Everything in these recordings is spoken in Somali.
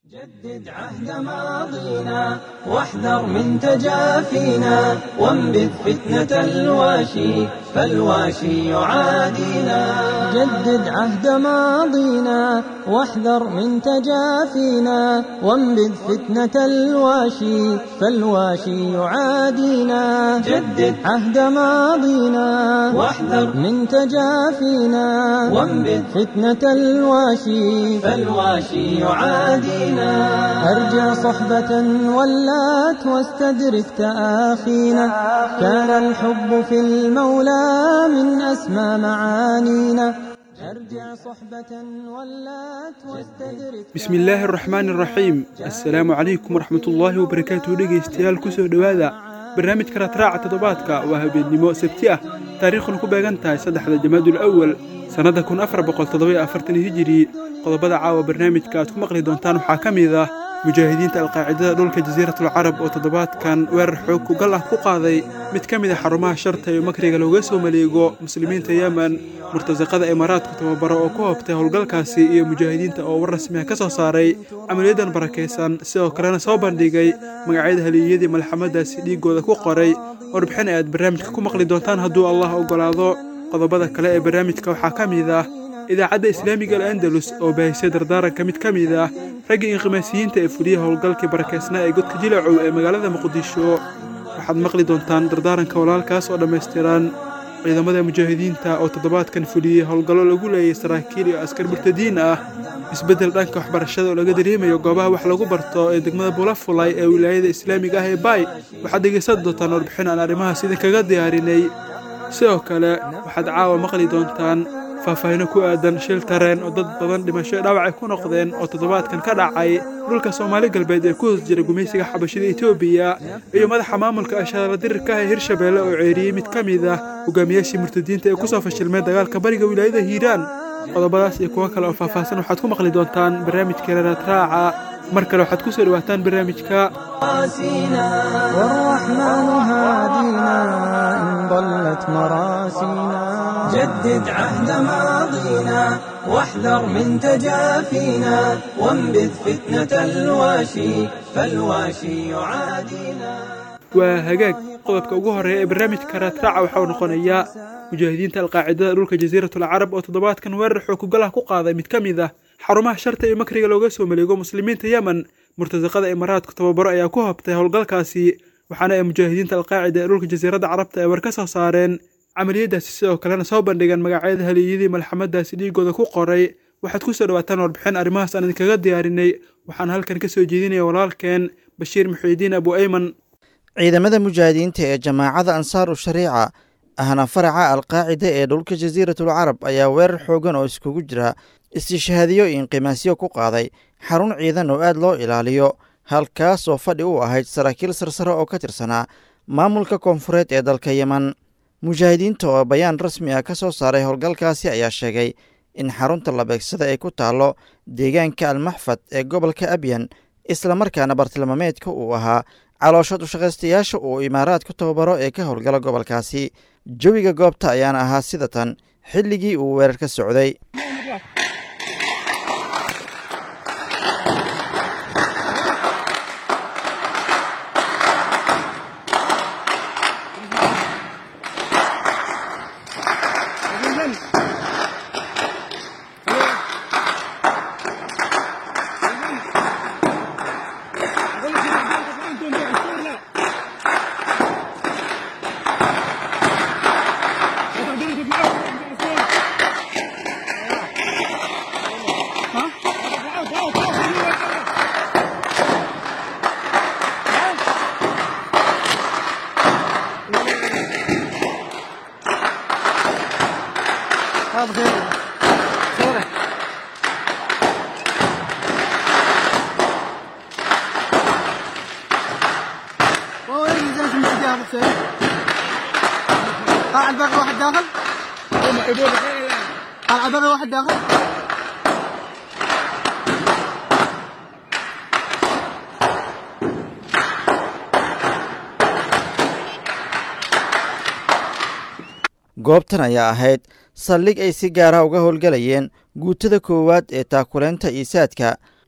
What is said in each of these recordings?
جدد عهد ماضينا واحذر من تجافينا وانبذ فتنة الواشي فالواشي يعادينا جدد عهد ماضينا واحذر من تجافينا وانبذ فتنة الواشي فالواشي يعادينا جدد عهد ماضينا واحذر من تجافينا وانبذ فتنة الواشي فالواشي يعادينا أرجع صحبة ولات واستدرك تآخينا كان الحب في المولى من أسمى معانينا أرجع صحبة ولات واستدرك bismi illaahi araxmaani araxiim assalaamu calaykum waraxmatullaahi wabarakaatuhu dhegaystayaal ku soo dhowaada barnaamijka raadraaca toddobaadka waa habeennimo sabti ah taariikhuna ku beegan tahay saddexda jamaadul awal sannadda kun afar boqol toddoba afartan hijiri qodobada caawa barnaamijka aad ku maqli doontaan waxaa ka mid ah mujaahidiinta alqaacidada dhulka jasiiratul carab oo toddobaadkan weerar xoog kugal ah ku qaaday mid ka mid a xarumaha sharta ee makriga looga soo maleego muslimiinta yemen murtasaqada imaaraadku tababaro oo ku hoobtay howlgalkaasi iyo mujaahidiinta oo war rasmiha ka soo saaray camaliyadan barakaysan sidoo kalena soo bandhigay magacyada haliyeyadii malxamadaasi dhiigooda ku qoray warbixin ay aad barnaamijka ku maqli doontaan hadduu allah oggolaado qodobada kale ee barnaamijka waxaa ka mid ah idaacadda islaamiga al andalus oo baahisay dardaaranka mid ka mid ah raggii inqimaasiyiinta ee fuliya howlgalkii barakaysnaa ee godka jilacow ee magaalada muqdisho waxaad maqli doontaan dardaaranka walaalkaas oo dhammaystiran ciidamada mujaahidiinta oo toddobaadkan fuliyey howlgallo lagu leeyay saraakiil iyo askar murtadiin ah isbeddel dhanka waxbarashada oo laga dareemayo goobaha wax lagu barto ee degmada bulafulay ee wilaayada islaamiga ah ee baay waxaad dhegaysan doontaan warbixin aan arrimahaas idinkaga diyaarinay sidoo kale waxaad caawa maqli doontaan faahfaahino ku aadan shil tareen oo dad badan dhimasho dhaawac ay ku noqdeen oo toddobaadkan ka dhacay dhulka soomaali galbeed ee ku hoos jira gumaysiga xabashida etoobiya iyo madaxa maamulka ashadala dirirka ah ee hirshabeelle oo ceeriyey mid ka mid ah hogaamiyaashii murtadiinta ee kusoo fashilmeen dagaalka bariga wilaayada hiiraan qodobadaas iyo kuwo kale oo faahfaahsan waxaad ku maqli doontaan barnaamijka reeratraaca mar kale waxaad ku soo dhawaataan barnaamijka مراسينا والرحمن هادينا إن ضلت مراسينا جدد عهد ماضينا واحذر من تجافينا وانبذ فتنة الواشي فالواشي يعادينا waa hagaag qodobka ugu horreeya ee barnaamijka raadraaca waxauu noqonayaa mujaahidiinta alqaacidada dhulka jasiiratul carab oo toddobaadkan weerar xookugalah ku qaaday mid ka mid ah xarumaha sharta iyo makriga looga soo maleego muslimiinta yemen murtasaqada imaaraadku tababaro ayaa ku hobtay howlgalkaasi waxaana ay mujaahidiinta alqaacida ee dhulka jasiiradda carabta ay war ka soo saareen camaliyadaasi sidoo kalena soo bandhigeen magacyada haliyadii malxamadaasi dhiigooda ku qoray waxaad ku soo dhawaataan warbixin arrimahaas aan idinkaga diyaarinay waxaan halkan ka soo jeedinaya walaalkeen bashiir muxiidiin abu ayman ciidamada mujaahidiinta ee jamaacada ansaaru shariica ahna faraca alqaacida ee dhulka jasiiratul carab ayaa weerar xoogan oo iskugu jira istishhaadiyo iyo inqimaasyo ku qaaday xarun ciidan oo aad loo ilaaliyo halkaas oo fadhi u ahayd saraakiil sarsare oo ka tirsanaa maamulka koonfureed ee dalka yemen mujaahidiinta oo bayaan rasmi ah ka soo saaray howlgalkaasi ayaa sheegay in xarunta la beegsada ay ku taallo deegaanka almaxfad ee gobolka abyan islamarkaana bartilmaameedka uu ahaa caloosha dushaqaystayaasha uu imaaraad ku tababaro ee ka howlgala gobolkaasi jawiga goobta ayaana ahaa sida tan xilligii uu weerar ka socday طلع الباقي واحد داخل طلع الباقي واحد داخل goobtan ayaa ahayd saldhig ay si gaara uga howlgalayeen guutada koowaad ee taakuleynta iisaadka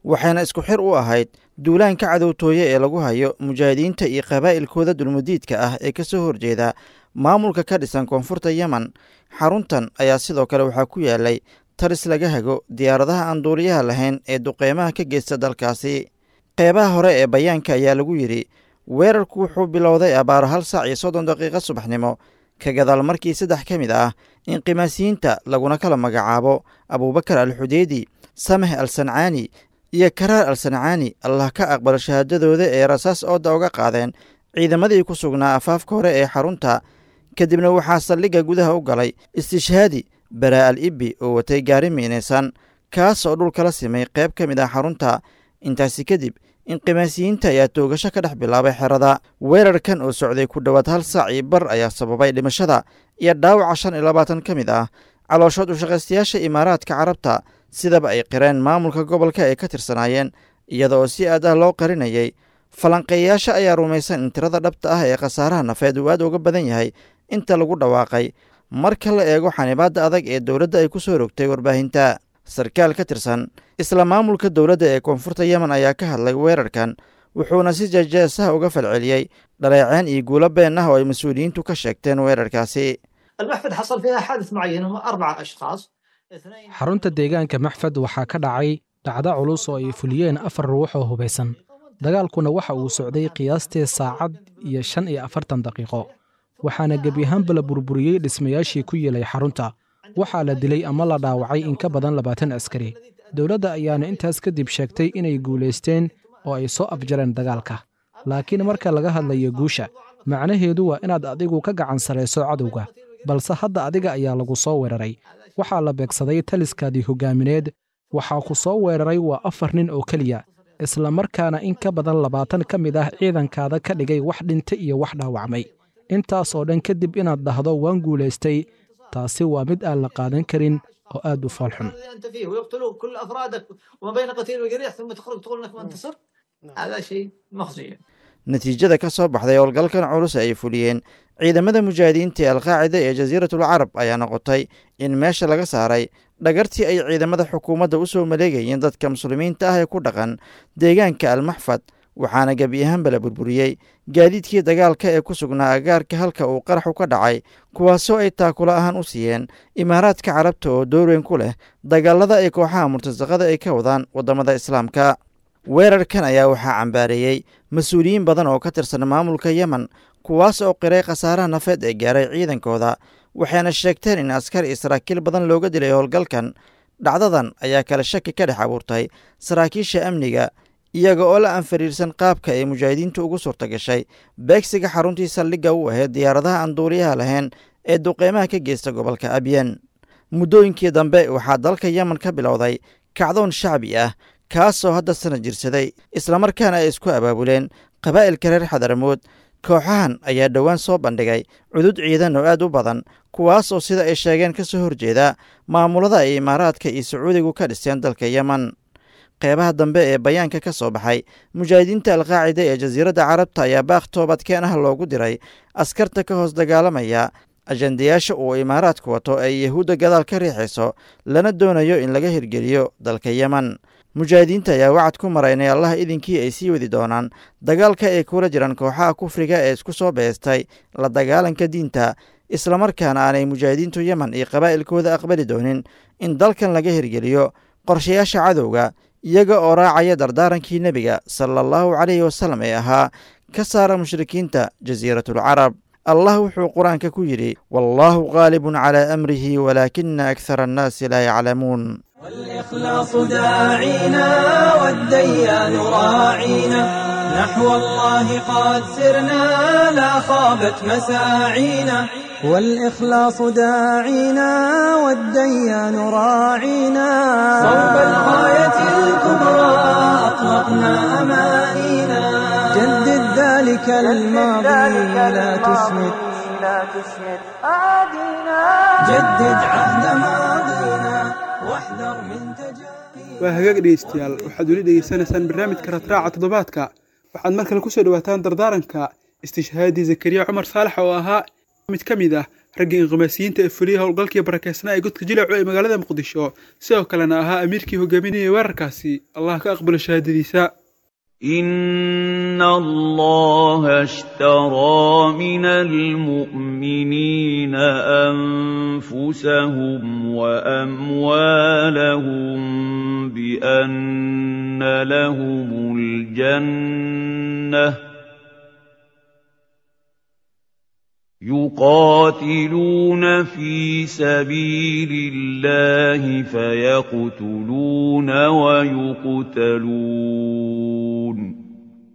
waxayna isku xir u ahayd duulaanka cadowtooye ee lagu hayo mujaahidiinta iyo qabaa'ilkooda dulmudiidka ah ee ka soo horjeeda maamulka ka dhisan koonfurta yemen xaruntan ayaa sidoo kale waxaa ku yaalay taris laga hago diyaaradaha aan duuliyaha lahayn ee duqeymaha ka geysta dalkaasi qeybaha hore ee bayaanka ayaa lagu yidhi weerarku wuxuu bilowday abaaro hal saac iyo soddon daqiiqo subaxnimo ka gadaal markii saddex ka mid ah inqimaasiyiinta laguna kala magacaabo abuubakar al xudeydi sameh al sancaani iyo karaar al sancaani allah ka aqbalo shahaadadooda ee rasaas ooda uga qaadeen ciidamadii ku sugnaa afaafka hore ee xarunta kadibna waxaa saldhigga gudaha u galay istishhaadi baraa al ibbi oo watay gaari miinaysan kaas oo dhulkala simay qayb ka mid ah xarunta intaasi kadib inqimaasiyiinta ayaa toogasho ka dhex bilaabay xerada weerarkan oo socday ku dhowaad hal saac iyo bar ayaa sababay dhimashada iyo dhaawaca shan iyo labaatan ka mid ah calooshood ushaqaystayaasha imaaraadka carabta sidaba ay qireen maamulka gobolka ay ka tirsanaayeen iyada oo si aad ah loo qarinayay falanqeeyayaasha ayaa rumaysan in tirada dhabta ah ee khasaaraha nafeed uu aad uga badan yahay inta lagu dhawaaqay marka la eego xanibaadda adag ee dowladda ay ku soo rogtay warbaahinta sarkaal ka tirsan isla maamulka dowladda ee koonfurta yemen ayaa ka hadlay weerarkan wuxuuna si jeejeesaha uga falceliyey dhaleeceen iyo guulo been ah oo ay mas-uuliyiintu ka sheegteen weerarkaasi المحفد حصل فيها حادث معين هم أربعة أشخاص اثنين xarunta deegaanka maxfad waxaa ka dhacay dhacdo culus oo ay fuliyeen afar ruux oo hubaysan dagaalkuna waxa uu socday qiyaastii saacad iyo shan iyo afartan daqiiqo waxaana gebi ahaanba la burburiyey dhismayaashii ku yeelay xarunta waxaa la dilay ama la dhaawacay in ka badan labaatan askari dowladda ayaana intaas kadib sheegtay inay guulaysteen oo ay soo afjareen dagaalka laakiin marka laga hadlayo guusha macnaheedu waa inaad adigu ka gacan sarayso cadowga balse hadda adiga ayaa lagu soo weeraray waxaa la beegsaday taliskaadii hoggaamineed waxaa ku soo weeraray waa afar nin oo keliya isla markaana in ka badan labaatan ka mid ah ciidankaada ka dhigay wax dhinta iyo wax dhaawacmay intaas oo dhan kadib inaad dhahdo waan guulaystay taasi waa mid aan la qaadan karin oo aad u foolxun الذي أنت فيه ويقتلوك كل أفرادك وما بين قتيل وجريح ثم تخرج تقول أنك ما انتصر هذا شيء مخزي natiijada ka soo baxday howlgalkan culus ay fuliyeen ciidamada mujaahidiinta ee alqaacida ee jasiiratul carab ayaa noqotay in meesha laga saaray dhagartii ay ciidamada xukuumadda u soo maleegayeen dadka muslimiinta ah ee ku dhaqan deegaanka almaxfad waxaana gebi ahaanba la burburiyey gaadiidkii dagaalka ee ku sugnaa agaarka halka uu qaraxu ka dhacay kuwaasoo ay taakulo ahaan u siiyeen imaaraadka carabta oo doorweyn ku leh dagaalada ay kooxaha murtasaqada ay ka wadaan waddamada islaamka weerarkan ayaa waxaa cambaareeyey mas-uuliyiin badan oo ka tirsan maamulka yemen kuwaas oo qiray khasaaraha nafeed ee gaaray ciidankooda waxayna sheegteen in askar iyo saraakiil badan looga dilay howlgalkan dhacdadan ayaa kale shaki ka dhex abuurtay saraakiisha amniga iyaga oo la anfariirsan qaabka ay mujaahidiintu ugu suurta gashay beegsiga xaruntii saldhigga u ahayd diyaaradaha aan duuliyaha lahayn ee duqeymaha ka geysta gobolka abyan muddooyinkii dambe waxaa dalka yemen ka bilowday kacdoon shacbi ah kaasoo hadda sana jirsaday islamarkaana ay isku abaabuleen qabaa'ilka reer xadaramood kooxahan ayaa dhowaan soo bandhigay cudud ciidan oo aad u badan kuwaasoo sida ay sheegeen ka soo horjeeda maamulada ay imaaraadka iyo sacuudigu ka dhiseen dalka yemen qeybaha dambe ee bayaanka ka soo baxay mujaahidiinta alqaacida ee jasiiradda carabta ayaa baaq toobadkeen ah loogu diray askarta ka hoos dagaalamaya ajandayaasha uu imaaraadku wato ay yahuudda gadaal ka riixayso lana doonayo in laga hirgeliyo dalka yemen mujaahidiinta ayaa wacad ku maray inay allah idinkii ay sii wadi doonaan dagaalka ay kula jiraan kooxaha kufriga ee isku soo beestay la dagaalanka diinta islamarkaana aanay mujaahidiintu yemen iyo qabaa'ilkooda aqbali doonin in dalkan laga hirgeliyo qorshayaasha cadowga iyaga oo raacaya dardaarankii nebiga sala allahu calayhi wasalam ee ahaa ka saara mushrikiinta jasiiratul carab allah wuxuu qur-aanka ku yidhi wallaahu qaalibun calaa amrihi walaakina akhara annaasi laa yaclamuun والإخلاص داعينا والديان راعينا نحو الله قد سرنا لا خابت مساعينا والإخلاص داعينا والديان راعينا صوب الغاية الكبرى أطلقنا أمانينا جدد ذلك الماضي لا تسمد جدد عهد ماضينا واحذر من تجارب waa hagaag dhegeystayaal waxaad weli dhegeysanaysaan barnaamijka ratraaca toddobaadka waxaad mar kale kusoo dhawaataan dardaaranka istishhaadii zakariya cumar saalax oo ahaa mid ka mid ah raggii inqimaasiyiinta ee fuliyey howlgalkii barakeysnaa ee godka jilacu ee magaalada muqdisho sidoo kalena ahaa amiirkii hogaaminayay weerarkaasi allah ka aqbalo shahaadadiisa إن الله اشترى من المؤمنين أنفسهم وأموالهم بأن لهم الجنة يقاتلون في سبيل الله فيقتلون ويقتلون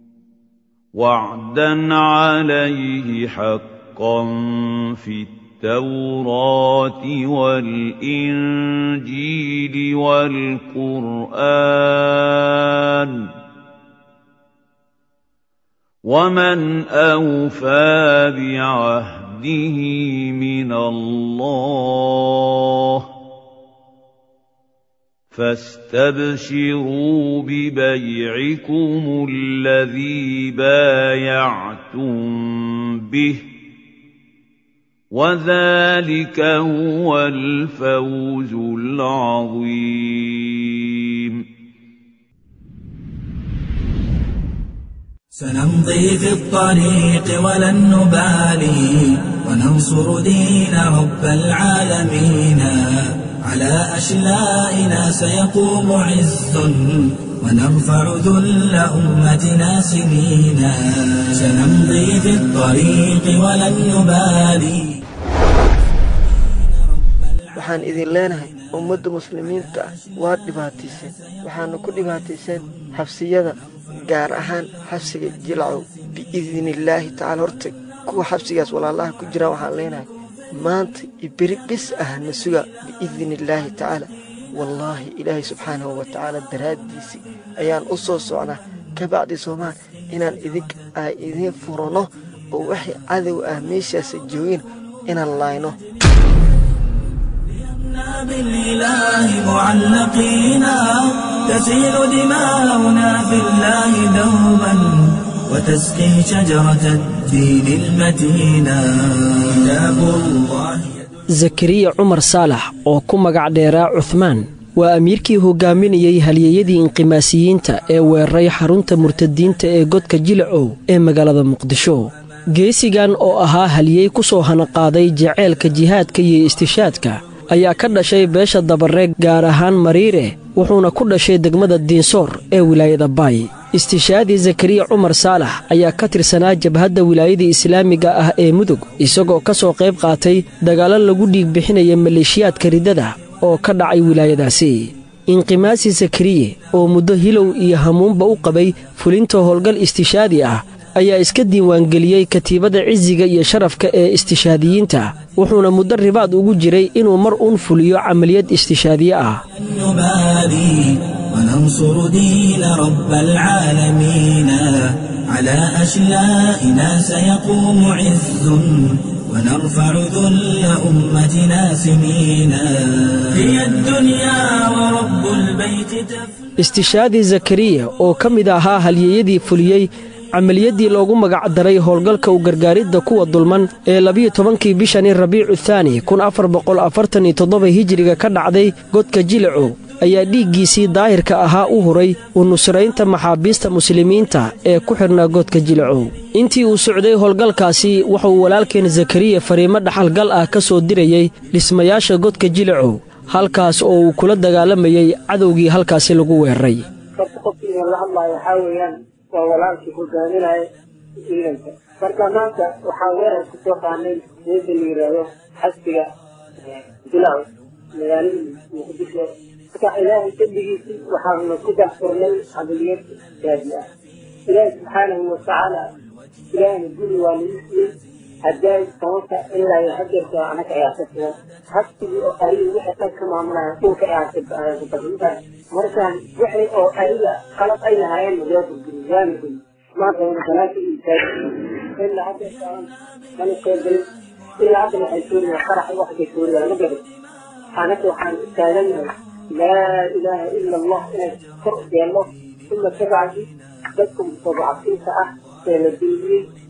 وعدا عليه حقا في التوراة والإنجيل والقرآن ومن أوفى بعهده من الله فاستبشروا ببيعكم الذي بايعتم به وذلك هو الفوز العظيم سنمضي في الطريق ولن نبالي وننصر دين رب العالمين على أشلائنا سيقوم عز ونرفع ذل أمتنا سنينا سنمضي في الطريق ولن نبالي waxaan idin leenahay ummadda muslimiinta ah waad dhibaatayseen waxaana ku dhibaatayseen xabsiyada gaar ahaan xabsiga jilcow biidnillaahi tacaala horta kuwa xabsigaas walaalaha ku jiraan waxaan leenahay maanta iyo beri bis ah na suga biidnillaahi tacaala wallaahi ilaahay subxaanahu wa tacaala daraaddiisii ayaan u soo socnaa ka bacdi soomaal inaan idink ay idiin furano oo waxay cadow ah meeshaasa joogin inaan laayno بالإله معلقينا تسيل دماؤنا في الله دوما وتسقي شجرة الدين المتينا كتاب الله zakariya cumar saalax oo ku magac dheeraa cuhmaan waa amiirkii hogaaminayey halyeeyadii inqimaasiyiinta ee weeraray xarunta murtadiinta ee godka jilacow ee magaalada muqdisho geesigan oo ahaa halyeey ku soo hanaqaaday jaceylka jihaadka iyo istishaadka ayaa ka dhashay beesha dabareeg gaar ahaan mariire wuxuuna ku dhashay degmada diinsoor ee wilaayada baay istishaadii zakariya cumar saalax ayaa ka tirsanaa jabhadda wilaayadii islaamiga ah ee mudug isagoo ka soo qayb qaatay dagaallo lagu dhiig bixinaya maleeshiyaadka riddada oo ka dhacay wilaayadaasi inqimaasi zakariye oo muddo hilow iyo hamuunba u qabay fulinta howlgal istishaadi ah ayaa iska diiwaangeliyey katiibadda cisiga iyo sharafka ee istishaadiyiinta wuxuuna muddo ribaad ugu jiray inuu mar uun fuliyo camaliyad istishaadiye ah نبالي وننصر دين رب العالمين على أشلائنا سيقوم عز ونرفع ذل أمتنا سنينا هي الدنيا ورب البيت تفنى istishaadii zakariya oo ka mid ahaa halyeeyadii fuliyey camaliyaddii loogu magac daray howlgalka u gargaaridda kuwa dulman ee labiyo tobankii bishani rabiicu thaani kun afar boqol afartan iyo toddoba hijiriga ka dhacday godka jilacow ayaa dhiiggiisii daahirka ahaa u huray u nusraynta maxaabiista muslimiinta ee ku xidhnaa godka jilacow intii uu socday howlgalkaasi wuxuu walaalkeen zakariya fariimo dhaxalgal ah ka soo dirayey dhismayaasha godka jilacow halkaas oo uu kula dagaalamayey cadowgii halkaasi lagu weeraray horta qofkii la hadlaayo waxaa weeyaan waa walaalkii hogaaminaya ciidanka marka maanta waxaa weerar ku soo qaanay geeda la yidhaahdo xasbiga bilaw magaalada muqdisho marka ilaahay dembigiisii waxaanu ku daxfurnay camaliyad gaadi ah ilaahi subxaanahu watacaala ilaahina guri waa nagu siiyey haddaay sababta ilaa iyo hadeerka anaga ayaa ka sugan habsigii oo ariga wixii dhan ka maamulaya dhulka ayaa kabahinta markaan wixii oo ariga qalab ay lahaayeen waa burguri waana guri maanta wana banaanka iyo taagi ilaa hadeerka mana qeybgelin ilaa hadda waxay suuriyaa qarax wax bay suuriyaa ma garan anaga waxaan taaganahay laa ilaaha ila allah inay kor yeelno uma kabacdi dadka mustadcafiinta ah ee la duuliyey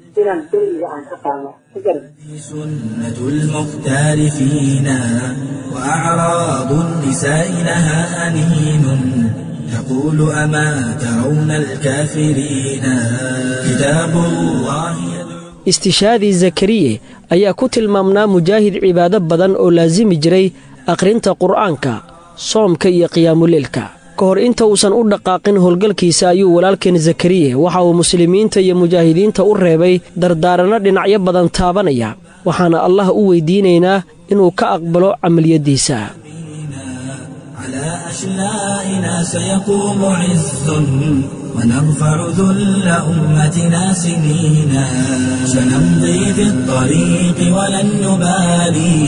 inaan dulmiga aan ka qaadno ma garan سنة المختار فينا وأعراض النساء لها أنين تقول أما ترون الكافرين كتاب الله istishaadii zakariye ayaa ku tilmaamnaa mujaahid cibaado badan oo laasimi jiray akhrinta qur'aanka soomka iyo qiyaamuleelka ka hor inta uusan u dhaqaaqin howlgalkiisa ayuu walaalkeen zakariye waxa uu muslimiinta iyo mujaahidiinta u reebay dardaaranno dhinacyo badan taabanaya waxaana allah u weydiinaynaa inuu ka aqbalo camaliyaddiisa على أشلائنا سيقوم عز ونرفع ذل أمتنا سنينا سنمضي في الطريق ولن نبالي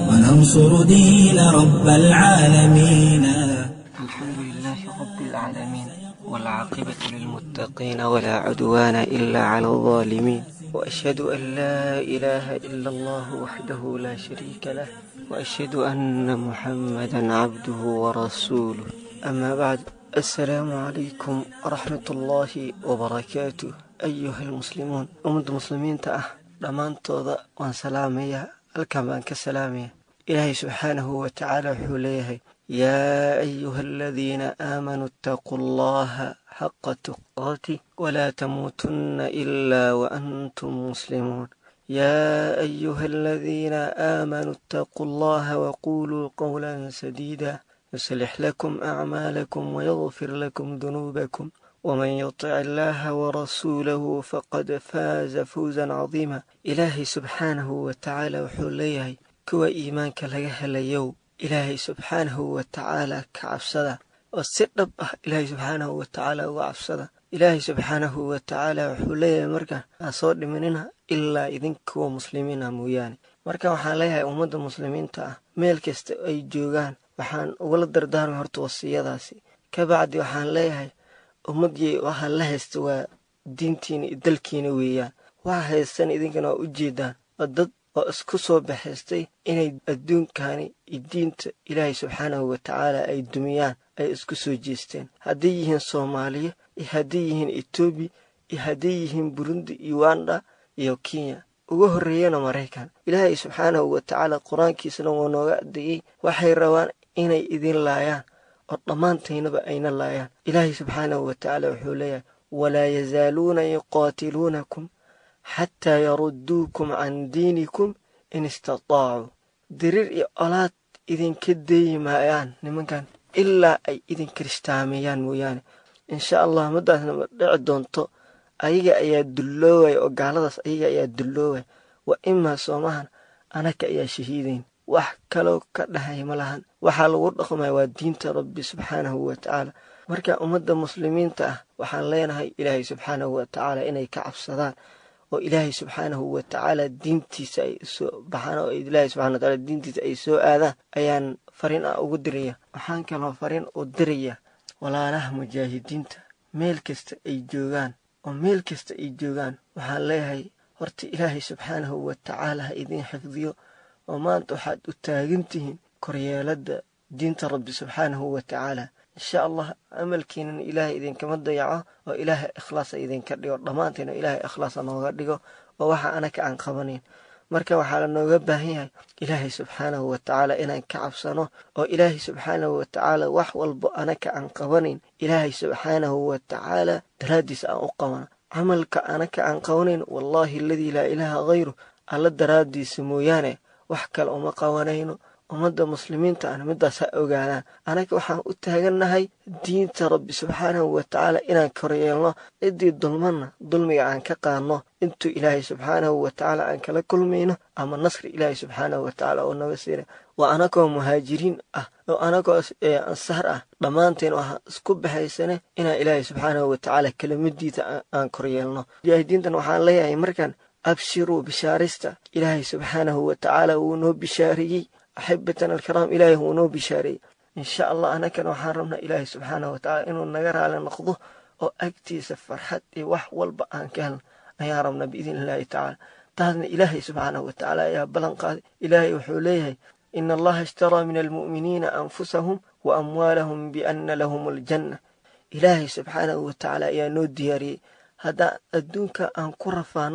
وننصر دين رب العالمين الحمد لله رب العالمين والعاقبة للمتقين ولا عدوان إلا على الظالمين وأشهد أن لا إله إلا الله وحده لا شريك له وأشهد أن محمدا عبده ورسوله أما بعد السلام عليكم ورحمة الله وبركاته أيها المسلمون أمد المسلمين تأه لمان توضأ وان سلامية الكمان كسلامية إلهي سبحانه وتعالى حوليه يا أيها الذين آمنوا اتقوا الله حق تقاته ولا تموتن إلا وأنتم مسلمون يا أيها الذين آمنوا اتقوا الله وقولوا قولا سديدا يصلح لكم أعمالكم ويغفر لكم ذنوبكم ومن يطع الله ورسوله فقد فاز فوزا عظيما إلهي سبحانه وتعالى وحوليه كوا إيمانك لغا هليو إلهي سبحانه وتعالى كعبسدا وسدب إلهي سبحانه وتعالى وعبسدا إلهي سبحانه وتعالى وحوليه مركا أصور مننا ilaa idinkuwa muslimiina mooyaane marka waxaan leeyahay ummadda muslimiinta ah meel kasta ay joogaan waxaan ugala dardaarmay horta wasiyadaasi ka bacdi waxaan leeyahay ummadii waxa la haysta waa diintiina iyo dalkiina weeyaan waxa haystan idinkana waa u jeedaan oo dad oo isku soo baxaystay inay adduunkani iyo diinta ilaahay subxaanahu watacaala ay dumiyaan ay isku soo jeesteen hadday yihiin soomaaliya iyo hadday yihiin etoobiya iyo hadday yihiin burundi uganda iyo kenya uga horreeyana maraykan ilaahay subxaanahu watacaala qur-aankiisana waa nooga adeeyey waxay rabaan inay idin laayaan oo dhammaantaynaba ayna laayaan ilaahay subxaanahu watacaala wuxuu leeyahay walaa yazaaluuna yuqaatiluunakum xataa yarudduukum can diinikum in istataacuu diriir iyo olaad idinka deeyi maayaan nimankan ilaa ay idin kiristaameeyaan mooyaane insha allah maddaasna ma dhici doonto ayaga ayaa dulloowaya oo gaaladaas ayaga ayaa dulloowaya wa imaa soomahan anaka ayaa shahiidayn wax kaloo ka dhahay ma lahan waxaa lagu dhaqmaya waa diinta rabbi subxaanahu watacaala marka ummadda muslimiinta ah waxaan leenahay ilaahay subxaanahu watacaala inay ka cabsadaan oo ilaahay subxaanahu watacaala diintiisa ay soo baxaan oo ilaahay subxana wataala diintiisa ay soo aadaan ayaan fariin ah ugu diraya waxaan kaloo fariin u diraya walaalaha mujaahidiinta meel kasta ay joogaan oo meel kasta ay joogaan waxaan leeyahay horta ilaahay subxaanahu watacaala ha idiin xifdiyo oo maanta waxaad u taagan tihiin koryeeladda diinta rabbi subxaanahu watacaala insha allah amalkiinana ilaahay idinkama dayaco oo ilaahay ikhlaasa idinka dhigo dhammaanteena ilaahay ikhlaasa nooga dhigo oo waxa anaka aan qabanayn marka waxaa la nooga baahan yahay ilaahay subxaanahu watacaala inaan ka cabsano oo ilaahay subxaanahu watacaala wax walbo anaka aan qabanayn ilaahay subxaanahu watacaala daraaddiis aan u qabano camalka anaka aan qabanayn wallaahi aladii laa ilaaha hayru alla daraaddiisa mooyaane wax kale uma qabanayno ummadda muslimiinta ana middaas ha ogaadaan anaga waxaan u taagannahay diinta rabbi subxaanahu watacaala inaan koryeelno ciddii dulmanna dulmiga aan ka qaadno intuu ilaahay subxaanahu watacaala aan kala kulmayno ama nasri ilaahay subxaanahu watacaala oo naga siina waa anagoo muhaajiriin ah oo anagoo ansaar ah dhammaanteen waxaan isku baxaysane inaan ilaahay subxaanahu watacaala kelimadiisa aan koryeelno mujaahidiintan waxaan leeyahay markaan abshiruu bishaarista ilaahay subxaanahu watacaala wuu noo bishaariyey axibatan alkiraam ilaahay wuu noo bishaareeyey insha allah anakana waxaan rabnaa ilaahay subxaanahu watacaala inuu naga raali noqdo oo agtiisa farxad iyo wax walba aan ka helno ayaan rabnaa biidn illaahi tacaala taasna ilaahay subxaanahu watacaala ayaa ballan qaaday ilaahay wuxuu leeyahay ina allaha ishtaraa min almu'miniina anfusahum wa amwaalahum bianna lahum aljanna ilaahay subxaanahu watacaala ayaa noo diyaariyey haddaan adduunka aan ku rafaanno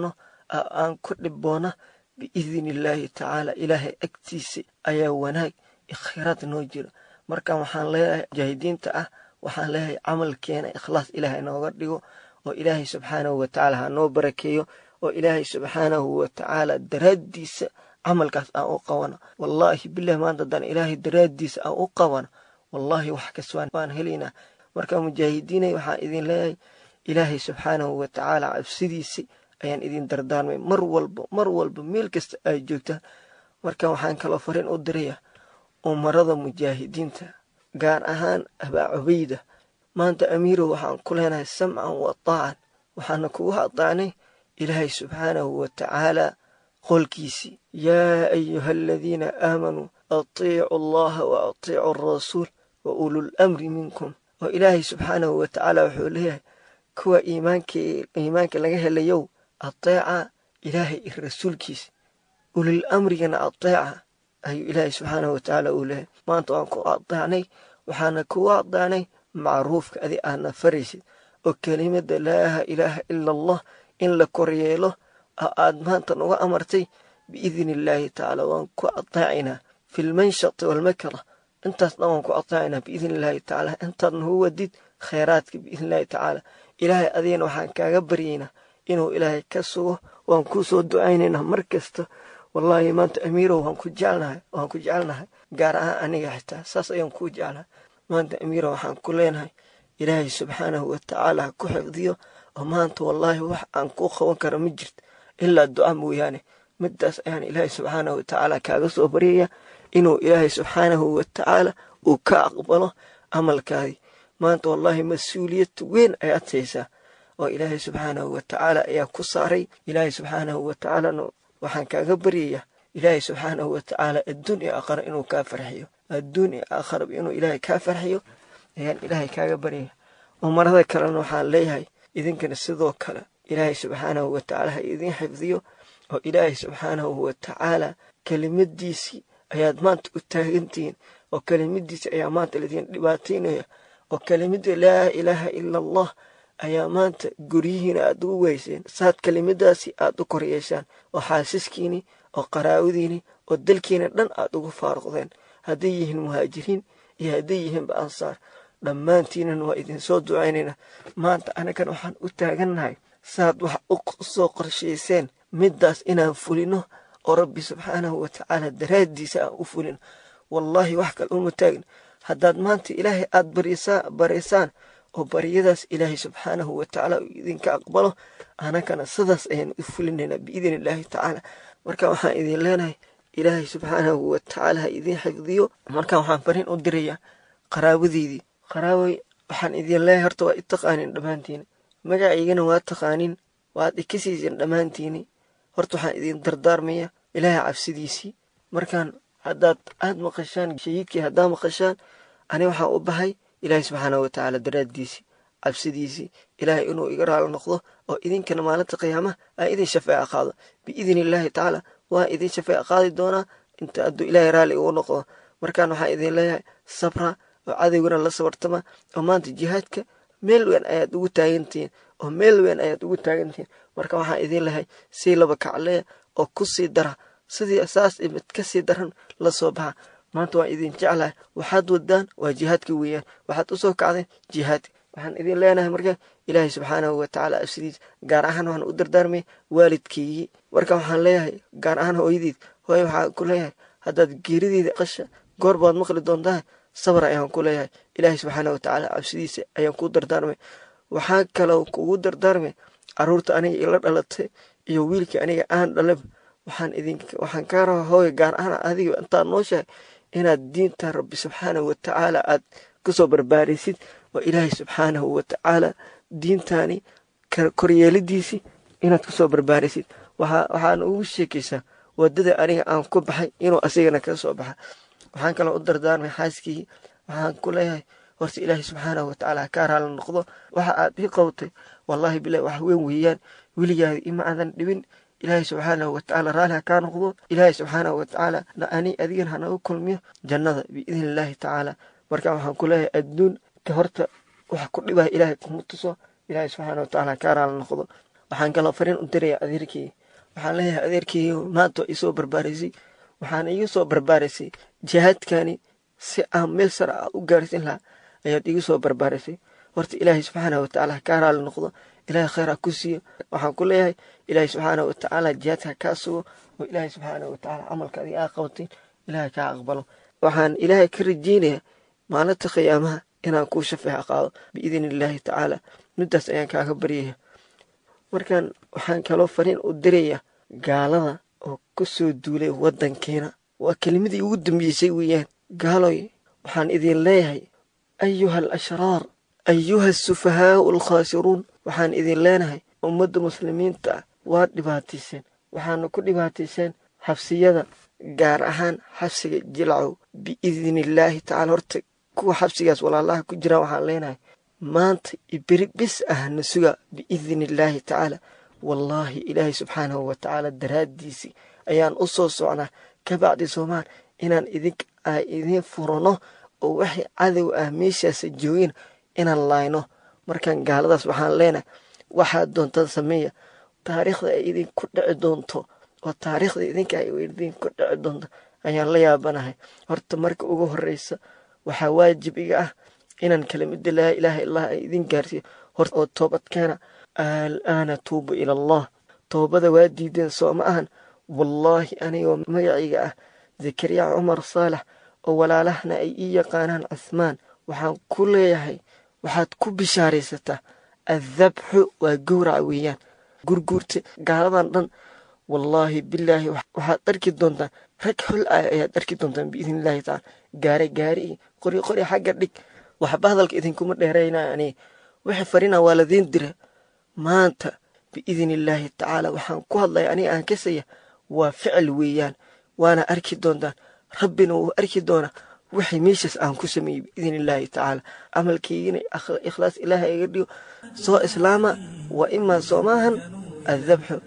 aan ku dhiboona biidni illaahi tacaala ilaahay agtiisa ayaa wanaag iyo khayraad noo jiro marka waxaan leeyahay mujaahidiinta ah waxaan leeyahay camalkeena ikhlaas ilaahay nooga dhigo oo ilaahay subxaanahu watacaala ha noo barakeeyo oo ilaahay subxaanahu watacaala daraaddiisa camalkaas aan u qabano wallaahi bilahi maanta haddaan ilaahay daraaddiisa aan u qabano wallaahi wax kaswaan waan helaynaa marka mujaahidiinay waxaan idin leeyahay ilaahay subxaanahu watacaala cabsidiisa ayaan idin dardaarmay mar walba mar walba meel kasta ay joogtaan marka waxaan kaloo fariin u diraya umarada mujaahidiinta gaar ahaan abaa cubayda maanta amiirow waxaan ku leenahay samcan wa taacan waxaana kugu adaacnay ilaahay subxaanahu watacaala qolkiisii yaa ayuha aladiina aamanuu atiicu allaha wa atiicu alrasuul wa ulul amri minkum oo ilaahay subxaanahu watacaala wuxuu leeyahay kuwa iimaanka laga helayow ateeca ilaahay iyo rasuulkiisa ulul amrigana ateeca ayuu ilaahay subxaanahu watacaala uu leeyahay maanta waan ku adeecnay waxaana kugu adeecnay macruufka adi aadna faraysid oo kelimada laa ilaaha ila allah in la koryeelo oo aad maanta nuga amartay biidni illaahi tacaala waan ku adeecaynaa fi lmanshati walmakra intaas dhan waan ku adeecaynaa biidni illaahi tacaala intaad nagu wadid khayraadka biidni illaahi tacaala ilaahay adigana waxaan kaaga baryaynaa inuu ilaahay ka sugo waan kuu soo ducaynaynaa mar kasta wallaahi maanta amiirow waan ku jecelnahay waan ku jecelnahay gaar ahaan aniga xitaa saas ayaan kuu jeclahay maanta amiirow waxaan ku leenahay ilaahay subxaanahu watacaala ha ku xifdiyo oo maanta wallaahi wax aan kuu qaban karo ma jirto ilaa duca mooyaane midaas ayaan ilaahay subxaanahu watacaala kaaga soo baryaya inuu ilaahay subxaanahu watacaala uu ka aqbalo camalkaadii maanta wallaahi mas-uuliyad weyn ayaad haysaa oo ilaahay subxaanahu watacaala ayaa ku saaray ilaahay subxaanahu watacaalana waxaan kaaga baryayaa ilaahay subxaanahu watacaala adduun iyo aakhara inuu kaa farxiyo adduun iyo aakharaba inuu ilaahay kaa farxiyo ayaan ilaahay kaaga baryaya umarada kalena waxaan leeyahay idinkana sidoo kale ilaahay subxaanahu watacaala ha idin xifdiyo oo ilaahay subxaanahu watacaala kelimadiisii ayaad maanta u taagantihiin oo kelimadiisii ayaa maanta laydin dhibaataynaya oo kelimada laa ilaaha ila allah ayaa maanta guryihiina aad ugu weyseen saad kelimadaasi aad u koryeeshaan oo xaasiskiini oo qaraawadiini oo dalkiina dhan aad ugu faaruqdeen hadday yihiin muhaajiriin iyo hadday yihiinba ansaar dhammaantiinan waa idinsoo ducaynaynaa maanta anagan waxaan u taagannahay saad wax u soo qorshayseen middaas inaan fulino oo rabbi subxaanahu watacaala daraaddiisa aan u fulino wallaahi wax kale uma taagin haddaad maanta ilaahay aad baraysaan oo baryadaas ilaahay subxaanahu watacaala uu idinka aqbalo anagana sidaas ayaan u fulinaynaa biidni illaahi tacaala marka waxaan idin leenahay ilaahay subxaanahu watacaala ha idin xifdiyo marka waxaan fariin u dirayaa qaraabadeydii qaraabay waxaan idin leeyahay horta waa i taqaanin dhammaantiini magacaygana waa taqaanin waad ikasiisin dhammaantiini horta waxaan idin dardaarmaya ilaahay cabsidiisii markaan haddaad aad maqashaan shahiidkii haddaa maqashaan ani waxaan u bahay ilaahay subxaanahu watacaala daraaddiisii cabsidiisii ilaahay inuu iga raalo noqdo oo idinkana maalinta qiyaamaha aan idin shafeeca qaado biidni illaahi tacaala waan idin shafeeca qaadi doonaa inta hadduu ilaahay raalli igu noqdo markaan waxaan idin leeyahay sabra oo cadowgana la sabartama oo maanta jihaadka meel weyn ayaad ugu taagantihiin oo meel weyn ayaad ugu taagantihiin marka waxaan idin lehay sii laba kaclee oo ku sii dara sidii saas mid ka sii daran la soo baxa maanta waan idin jeclahay waxaad wadaan waa jihaadka weeyaan waxaad usoo kacdeen jihaadka waxaan idin leenahay marka ilaahay subxaanahu watacaala absidiis gaar ahaan waxaan u dardaarmay waalidkeygii marka waxaan leeyahay gaar ahaan hooyadiid hooye waxaan ku leeyahay haddaad geerideeda qasha goor baad maqli doontaa sabar ayaan ku leeyahay ilaahay subxaanahu watacaala cabsidiisa ayaan ku dardaarmay waxaa kaloo kugu dardaarmay caruurta aniga ila dhalatay iyo wiilkii aniga aan dhalaba waxaan idin waxaan kaa rabaa hooye gaar ahaan adiga intaad nooshahay inaad diinta rabbi subxaanahu watacaala aad kusoo barbaarisid oo ilaahay subxaanahu watacaala diintaani koryeelidiisii inaad kusoo barbaarisid waxaan ugu sheekaysaa wadada aniga aan ku baxay inuu asigana ka soo baxa waxaan kaloo u dardaarmay xaaskii waxaan ku leeyahay horta ilaahay subxaanahu watacaala ha kaa raali noqdo waxa aad ii qabtay wallaahi bilahi wax weyn weeyaan weligaada ima aadan dhibin ilaahay subxaanahu watacaala raalli ha kaa noqdo ilaahay subxaanahu watacaala ani adigan hanagu kulmiyo jannada biidni illaahi tacaala marka waxaan ku leeyahay adduun ka horta wax ku dhibaya ilaahay kuma tuso ilaahay subxaana watacaala ha kaa raali noqdo waxaan kaloo fariin u diraya adeerkii waxaan leeyahay adeerkeygiiyow maanta waa iisoo barbaarisay waxaana iigu soo barbaarisay jihaadkani si aan meel sare ah u gaarsiin lahaa ayaad iigu soo barbaarisay horta ilaahay subxaana watacaala kaa raali noqdo ilaahay khayr ha ku siiyo waxaan ku leeyahay ilaahay subxaana watacaala jihaadka kaa sugo oo ilaahay subxaana watacaala camalka adiga aa qabatin ilaahay kaa aqbalo waxaan ilaahay ka rajeynayaa maalinta khiyaamaha inaan kuu shafeexa qaado biidni illaahi tacaala middaas ayaan kaaga baryaya markaan waxaan kaloo fariin u diraya gaalada oo ku soo duulay waddankeena waa kelimadii ugu dambeysay weeyaan gaaloy waxaan idin leeyahay ayuha al ashraar ayuha asufahaau alkhaasiruun waxaan idin leenahay ummadda muslimiinta ah waad dhibaatayseen waxaana ku dhibaatayseen xabsiyada gaar ahaan xabsiga jilcow biidni illaahi tacaala horta kuwa xabsigaas walaalaha ku jiraan waxaan leenahay maanta iberi bis ah na suga biidni illaahi tacaala wallaahi ilaahay subxaanahu watacaala daraaddiisii ayaan u soo socnaa kabacdi soomaan inaan idink a idiin furano oo waxay cadow ah meeshaasa joogin inaan laayno markaan gaaladaas waxaan leenahay waxaad doontaan sameeya taariikhda ay idinku dhici doonto oo taariikhda idinka ay idinku dhici doonto ayaan la yaabanahay horta marka ugu horreysa waxaa waajib iga ah inaan kelimada laa ilaaha illah ay idin gaarsiiyo hor oo toobadkeena alaana tuubu ila allah toobada waa diideen soo ma ahan wallaahi anigoo magacayga ah zakariya cumar saalax oo walaalahna ay ii yaqaanaan cuhmaan waxaan ku leeyahay waxaad ku bishaaraysataa addabxu waa gowraca weeyaan gurguurta gaaladan dhan wallaahi bilaahi waxaad arki doontaan rag xol ah ayaad arki doontaan biidni illaahi tacaala gaare gaari iyo qori qori xagga dhig waxba hadalka idinkuma dheeraynaa aniga wixii farina waa ladiin dira maanta biidni illaahi tacaala waxaan ku hadlaya aniga aan kasaya waa ficil weeyaan waana arki doontaan rabbina wuu arki doonaa wixii meeshaas aan ku sameeyey biidni illaahi tacaala camalkaygina ikhlaas ilaaha iga dhigo soo islaama waa imaa soomaahan addabxu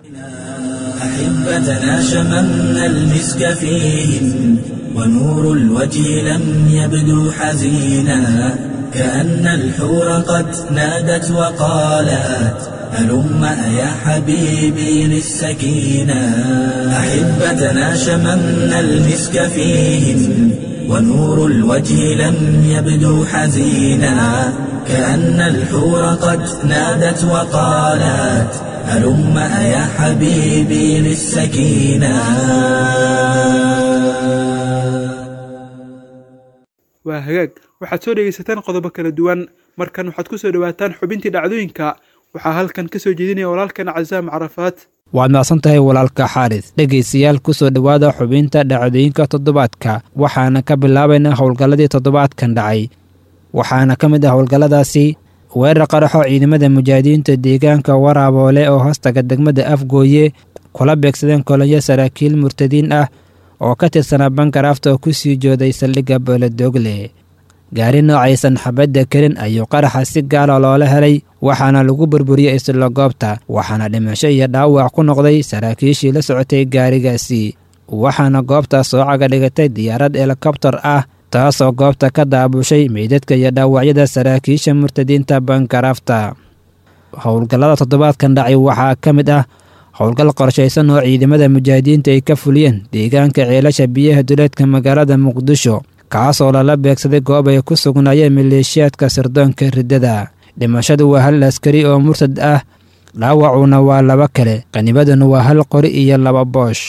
أحبتنا شممنا المسك فيهم ونور الوجه لم يبدو حزينا كأن الحور قد نادت وقالت هلم يا حبيبي للسكينة أحبتنا شممنا المسك فيهم ونور الوجه لم يبدو حزينا كأن الحور قد نادت وقالت هلم يا حبيبي للسكينة waa hagaag waxaad soo dhegaysataan qodobo kala duwan markan waxaad ku soo dhowaataan xubintii dhacdooyinka waxaa halkan ka soo jeedinaya walaalkan casaam carafaad waad macsan tahay walaalka xaaris dhegaystayaal ku soo dhowaada xubinta dhacdooyinka toddobaadka waxaana ka bilaabaynaa howlgalladii toddobaadkan dhacay waxaana ka mid ah howlgalladaasi weerar qaraxo ciidamada mujaahidiinta deegaanka waraaboole oo hoostaga degmada afgooye kula beegsadeen kolonyo saraakiil murtadiin ah oo ka tirsanaa bankaraafta oo ku sii jooday saldhigga booladogle gaari noocaysan xabadda kelin ayuu qaraxa si gaala loola helay waxaana lagu burburiyey isla goobta waxaana dhimasho iyo dhaawac ku noqday saraakiishii la socotay gaarigaasi waxaana goobtaas soo caga dhigatay diyaarad helikobtar ah taasoo goobta ka daabushay meydadka iyo dhaawacyada saraakiisha murtadiinta bankaraafta howlgallada toddobaadkan dhacay waxaa ka mid ah howlgal qorshaysan oo ciidamada mujaahidiinta ay ka fuliyeen deegaanka ceelasha biyaha duleedka magaalada muqdisho kaasoo lala beegsaday goob ay ku sugnaayeen maleeshiyaadka sirdoonka riddada dhimashadu waa hal askari oo murtad ah dhaawacuna waa laba kale qanibaduna waa hal qori iyo laba boosh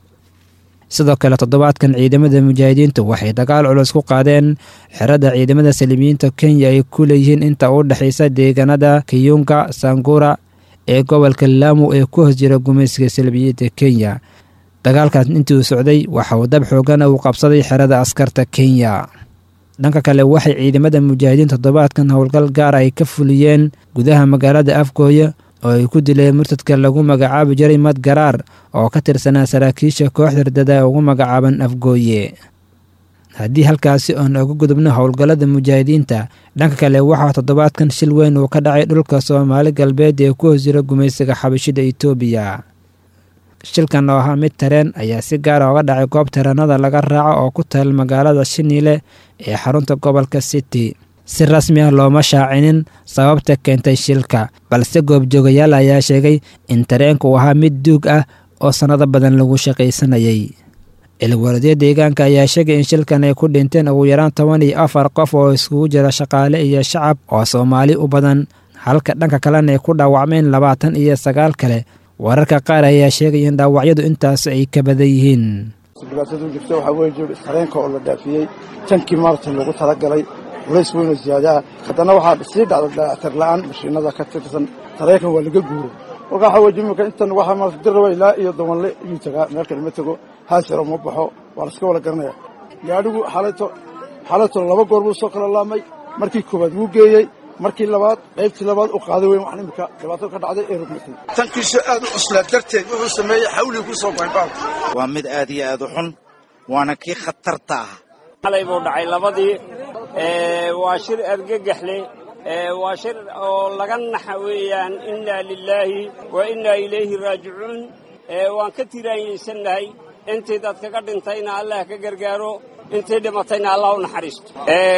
sidoo kale toddobaadkan ciidamada mujaahidiintu waxay dagaal culus ku qaadeen xerada ciidamada salimiyiinta kenya ay ku leeyihiin inta u dhexaysa deegaanada kiyunga sangura ee gobolka laamu ee ku hoos jira gumaysiga salmiyiinta kenya dagaalkaas intii uu socday waxa uu dab xoogana uu qabsaday xerada askarta kenya dhanka kale waxay ciidamada mujaahidiin toddobaadkan howlgal gaar ay ka fuliyeen gudaha magaalada afgooye oo ay ku dileen murtadka lagu magacaabi jiray mad garaar oo ka tirsanaa saraakiisha kooxda ridada ugu magacaaban afgooye haddii halkaasi oon uga gudubno howlgallada mujaahidiinta dhanka kale waxaa toddobaadkan shil weyn uu ka dhacay dhulka soomaali galbeed ee ku hoos jira gumaysiga xabashida itoobiya shilkan oo ahaa mid tareen ayaa si gaara oga dhacay goob tareenada laga raaco oo ku taal magaalada shiniile ee xarunta gobolka city si rasmi ah looma shaacinin sababta keentay shilka balse goobjoogayaal ayaa sheegay in tareenku ahaa mid duug ah oo sannado badan lagu shaqaysanayay cilwaladyo deegaanka ayaa sheegay in shilkan ay ku dhinteen ugu yaraan toban iyo afar qof oo iskugu jira shaqaale iyo shacab oo soomaali u badan halka dhanka kalena ay ku dhaawacmeen labaatan iyo sagaal kale wararka qaar ayaa sheegay in dhaawacyadu intaas ay ka badan yihiin dhibaatadu jirta waxaa weeye jir sareenka oo la dhaafiyey tankii maartan loogu talagalay culays weyn oo ziyaadaa haddana waxaa sii dhacda dayactir la'aan mashiinada ka tirsan sareenkan waa laga guuro marka waxaa weye jimika intan waxaa maarata dirraba ilaa iyo dawanle iyuu tagaa meel kale ma tego haasiro ma baxo waa la iska wada garanaya gaadhigu xalayto xalayto laba goor buu soo kala laamay markii koowaad wuu geeyey markii labaad qaybtii labaad u qaaday weyn wax imika dhibaato ka dhacday ee rugmatay tankiisu aad u cuslaa darteed wuxuu sameeyey xawlii ku soo goay baalka waa mid aad iyo aad u xun waana kii khatarta ah xalay buu dhacay labadii waa shir argagaxle waa shir oo laga naxa weeyaan innaa lilaahi wa innaa ilayhi raajicuun waan ka tiraanyaysannahay intii dad kaga dhintayna allah ka gargaaro intii dhimatayna allah u naxariisto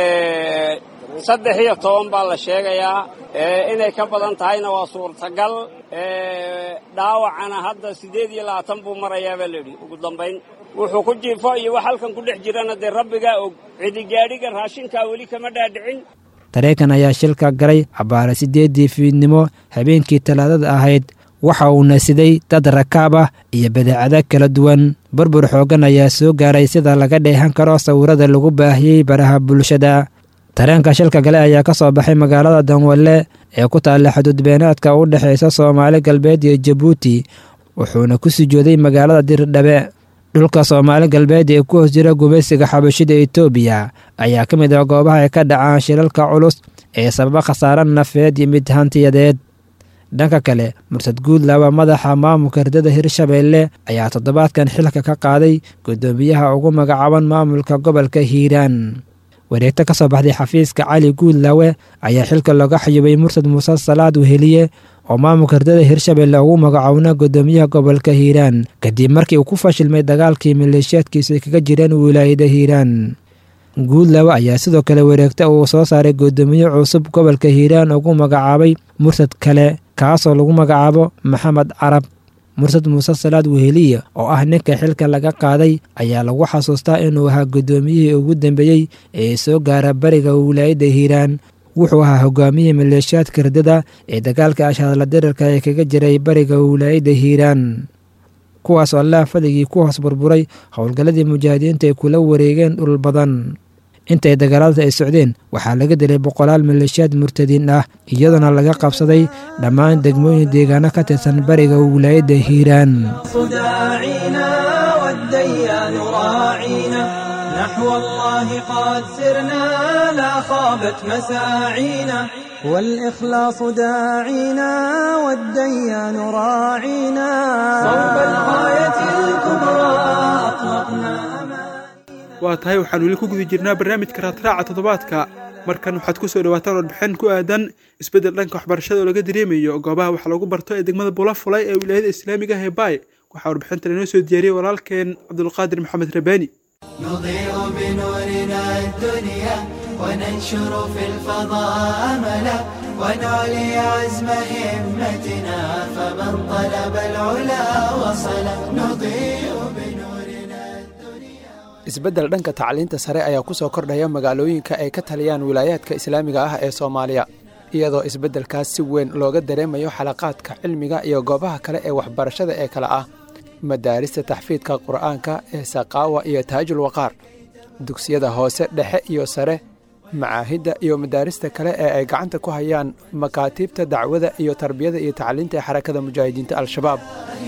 saddex iyo toban baa la sheegayaa inay ka badan tahayna waa suurtagal dhaawacana hadda siddeed iyo labaatan buu marayaa baa layidhi ugu dambayn wuxuu ku jiifo iyo wax halkan ku dhex jirana dee rabbigaa og cidigaadhiga raashinkaa weli kama dhaadhicin tareenkan ayaa shilka galay abbaara siddeeddii fiidnimo habeenkii talaadada ahayd waxa uuna siday dad rakaab ah iyo badeecado kala duwan burbur xooggan ayaa soo gaaray sida laga dheehan karo sawirada lagu baahiyey baraha bulshada tareenka shilka gale ayaa ka soo baxay magaalada danwalle ee ku taalla xuduudbeenaadka u dhexaysa soomaali galbeed iyo jabuuti wuxuuna ku sujooday magaalada dirdhabe dhulka soomaali galbeed ee ku hoos jira gumaysiga xabashida etoobiya ayaa ka mid ah goobaha ay ka dhacaan shilalka culus ee sababa khasaare nafeed iyo mid hantiyadeed dhanka kale mursad guudlaba madaxa maamulka herdada hirshabeelle ayaa toddobaadkan xilka ka qaaday guddoomiyaha ugu magacaaban maamulka gobolka hiiraan wareegto ka soo baxday xafiiska cali guudlawe ayaa xilka looga xayubay mursad muuse salaad weheliye oo maamulka herdada hirshabeelle ugu magacoona guddoomiyaha gobolka hiiraan kadib markii uu ku fashilmay dagaalkii maleeshiyaadkiisu ay kaga jireen wilaayada hiiraan guudlawe ayaa sidoo kale wareegta uu soo saaray guddoomiye cusub gobolka hiiraan ugu magacaabay mursad kale kaasoo lagu magacaabo maxamed carab mursad muuse salaad weheliye oo ah ninka xilka laga qaaday ayaa lagu xasuustaa inuu ahaa guddoomiyihii ugu dambeeyey ee soo gaara bariga wilaayadda hiiraan wuxuu ahaa hogaamiyihii maleeshiyaadka herdada ee dagaalka ashaadla dirarka ee kaga jiray bariga wilaayadda hiiraan kuwaas oo allaah fadigii ku hoos burburay howlgalladii mujaahidiinta ay kula wareegeen dhul badan intay dagaalada ay socdeen waxaa laga dilay boqolaal maleeshiyaad murtadiin ah iyadoona laga qabsaday dhammaan degmooyin deegaano ka tirsan bariga wilaayadda hiiraan نحو الله قد سرنا لا خابت مساعينا والإخلاص داعينا والديان راعينا صوب الغاية الكبرى أطلقنا waa tahay waxaan weli ku guda jirnaa barnaamijka raadraaca toddobaadka markan waxaad ku soo dhawaataan warbixin ku aadan isbeddel dhanka waxbarashada oo laga dareemayo goobaha wax lagu barto ee degmada bulafulay ee wilaayada islaamiga ah ee baay waxaa warbixintan inoo soo diyaariyey walaalkeen cabdulqaadir maxamed rabaani نضيء بنورنا الدنيا وننشر في الفضاء أملا ونعلي عزم همتنا فمن طلب العلا وصل نضيء بنورنا isbeddel dhanka tacliinta sare ayaa ku soo kordhaya magaalooyinka ay ka taliyaan wilaayaadka islaamiga ah ee soomaaliya iyadoo isbeddelkaas si weyn looga dareemayo xalaqaadka cilmiga iyo goobaha kale ee waxbarashada ee kale ah madaarista taxfiidka qur'aanka ee saqaawa iyo taajul waqaar dugsiyada hoose dhexe iyo sare macaahidda iyo madaarista kale ee ay gacanta ku hayaan makaatiibta dacwada iyo tarbiyada iyo tacliinta ee xarakada mujaahidiinta al-shabaab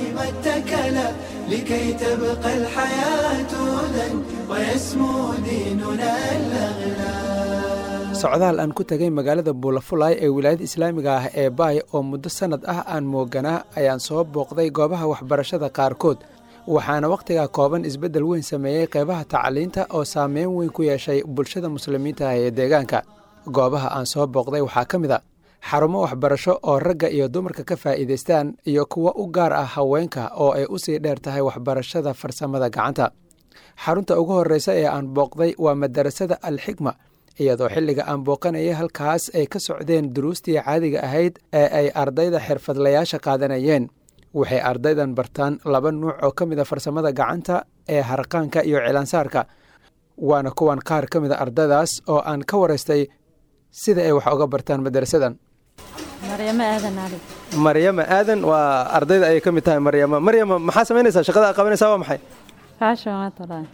لكي تبقى الحياة لن ويسمو ديننا الأغلى socdaal aan ku tegay magaalada buulafulay ee wilaayada islaamiga ah ee baay oo muddo sannad ah aan mooganaa ayaan soo booqday goobaha waxbarashada qaarkood waxaana wakhtigaa kooban isbeddel weyn sameeyey qeybaha tacliinta oo saameyn weyn ku yeeshay bulshada muslimiinta ah ee deegaanka goobaha aan soo booqday waxaa ka mid a xarumo waxbarasho oo ragga iyo dumarka ka faa'iidaystaan iyo kuwo u gaar ah haweenka oo ay u sii dheer tahay waxbarashada farsamada gacanta xarunta ugu horreysa ee aan booqday waa madarasada alxikma iyadoo xilliga aan booqanayay halkaas ay ka socdeen duruustii caadiga ahayd ee ay ardayda xirfadlayaasha qaadanayeen waxay ardaydan bartaan laba nuuc oo ka mid a farsamada gacanta ee harqaanka iyo cilaansaarka waana kuwan qaar ka mid a ardaydaas oo aan ka waraystay sida ay wax uga bartaan madarasadan maryamo aadan ali maryama aadan waa ardayda ayay ka mid tahay maryama maryama maxaa samaynaysaa shaqada aad qabanaysaa waa maxay fashion waa tolaa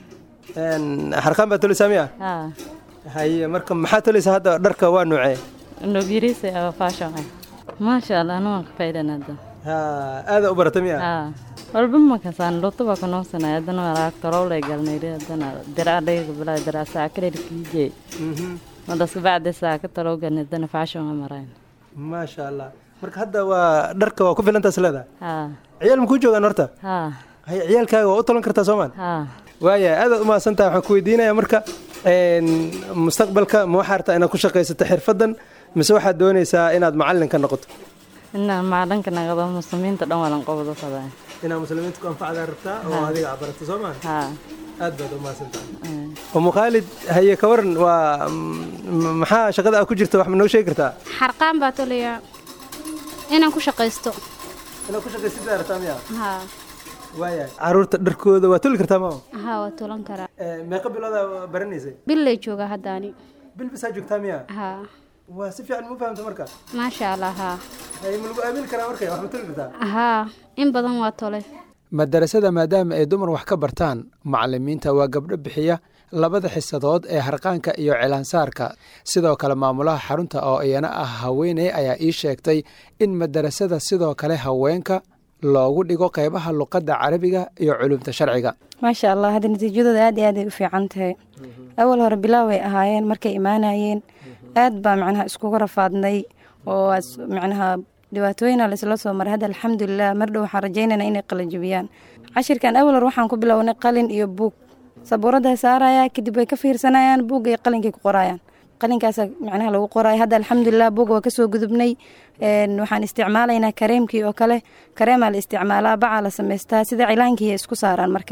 harqaan baa tolaysaa miya haa haye marka maxaa tolaysaa hadda dharka waa nuucee nogirisa oo fashion ah maasha allah anu waan ka faa'iidana hadda aada u barata miya haa walba ma kasaan luto baa kunoogsanay haddana walaag tolowlay galnayri haddana diraa dhayga bilaa diraa saakadhir kiijey madas kabacdi saaka tolow galnay haddana fashion waa marayn maasha allah marka hadda waa dharka waa ku filantaas leedahay haa ciyaal makuu joogaan horta haa haye ciyaalkaaga waa u tolan kartaa soomaan haa waaya aadaad u mahadsantahay waxaan ku weydiinaya marka mustaqbalka ma waxaa rabtaa inaad ku shaqaysato xirfadan mise waxaad doonaysaa inaad macalin ka noqoto inaan macalinka naqdo muslimiinta dhan walan qobdo fadaa inaad muslimiinta ku anfacdaa rabtaa oo adiga aad barato soo maa haa aad baad u mahadsantahay umu khaalid haye ka waran waa maxaa shaqada aad ku jirta wax ma noo sheegi kartaa xarqaan baa tolaya inaan ku shaqaysto inaad ku shaqaysataa rabtaa miya haa waaya caruurta dharkooda waa toli kartaa mama haa waa tolan karaa meeqa bilooda baranaysay bil lay joogaa haddaani bil bisaa joogtaa miya haa waa si fiican ma fahamta marka maasha allah haa haye ma lagu aamini karaa marka wax ma toli kartaa haa in badan waa tole madarasada maadaama ay dumar wax ka bartaan macalimiinta waa gabdho bixiya labada xisadood ee harqaanka iyo cilaansaarka sidoo kale maamulaha xarunta oo iyana ah haweeney ayaa ii sheegtay in madarasada sidoo kale haweenka loogu dhigo qeybaha luqadda carabiga iyo culumta sharciga maasha allah hadda natiijadooda aad iyo aad ay u fiican tahay awal hore bilaaway ahaayeen markay imaanayeen aad baa macnaha iskugu rafaadnay oo macnaha dhibaatooyina laisla soo maray hadda alxamdulilah mar dhow waxaan rajaynayna inay qalajabiyaan cashirkan awal hore waxaan ku bilownay qalin iyo buug sabuuradda saaraya kadib way ka fiirsanayaan buugga iyo qalinkay ku qorayaan qalinkaasa macnaha lagu qoraya hadda alxamdulilah buug waa kasoo gudubnay waxaan isticmaalaynaa kareemkii oo kale kareemaa la isticmaalaa bacaa la samaystaa sida cilaankii isku saaraan marka